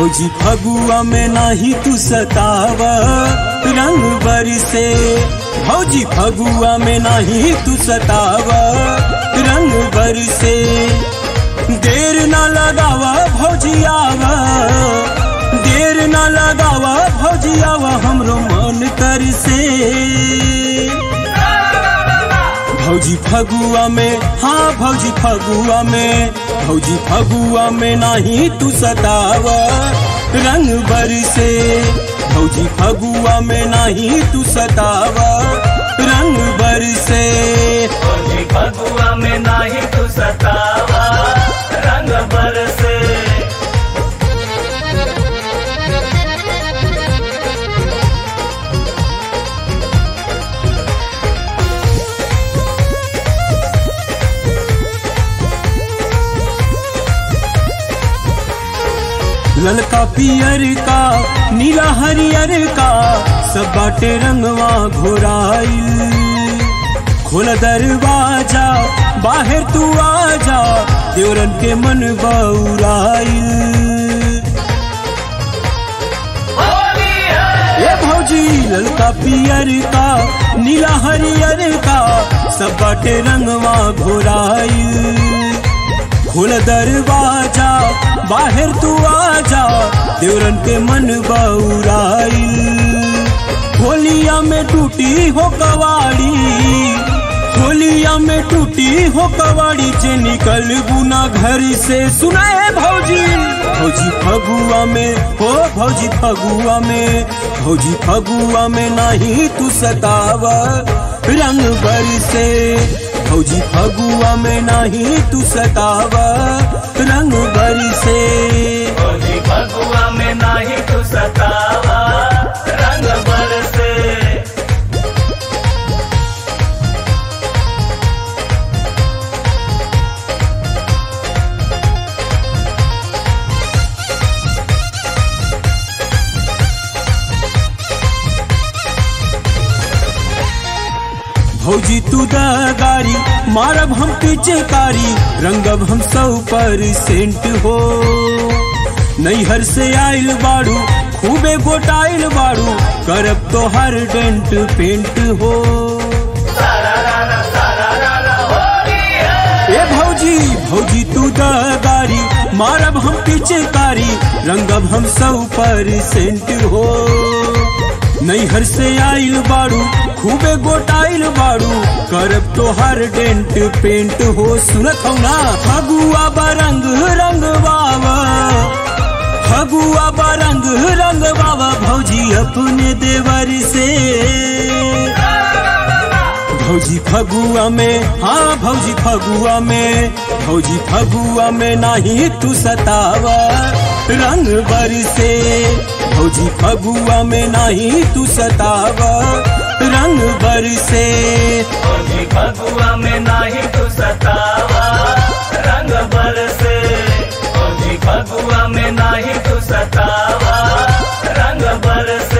भौजी फगुआ में नाही तू सताव रंग बरसे भौजी फगुआ में नाही तू सताव रंग बरसे देर ना लगावा भौजी आवा देर ना लगावा भौजी आवा हमरो मन कर से भौजी फगुआ में हाँ भौजी फगुआ में भौजी फगुआ में नाही तू सताव रंग बरसे भौजी फगुआ में नाही तू सताव रंग बरसे भौजी फगुआ में नाही तू सतावा रंग बरसे ललका पियर का नीला हरियर का सब बाटे रंगवा घोराइल खोल दरवाजा बाहर तू आजा देवरन के मन बउराइल होली है ए भौजी ललका पियर का नीला हरियर का सब बाटे रंगवा घोराइल खोल दरवाजा बाहर तू आजा देवरन के मन बउराइल होलिया में टूटी हो कवाड़ी होलिया में टूटी हो कवाड़ी जे निकल गुना घर से सुनाए भौजी भौजी फगुआ में हो भौजी फगुआ में भौजी फगुआ में नहीं तू सताव रंग बरसे भौजी फगुआ में नहीं तू सताव रंग बरसे भौजी फगुआ में नाही तू सतावा रंग बरसे भौजी तू दगारी मारब हम पीछे कारी रंगब हम सौ परसेंट हो नैहर से आइल बाड़ू खूबे गोटाइल बाड़ू करब तो हर डेंट पेंट हो होली है ए भौजी भौजी तू दगारी मारब हम पीछे कारी रंगब हम सौ परसेंट हो नैहर से आइल बाड़ू खूबे गोटाइल बाड़ू करब तो हर डेंट पेंट हो सुनत हो ना फगुआ बरंग रंग बाबा फगुआ बरंग रंग बाबा भौजी अपने देवर से भौजी फगुआ में हाँ भौजी फगुआ में भौजी फगुआ में नाही तू सताव रंग बरसे भौजी फगुआ में नाही तू सताव रंग बरसे भौजी फगुआ में नाही तू सतावा रंग बरसे भौजी फगुआ में नाही तू सतावा रंग बरसे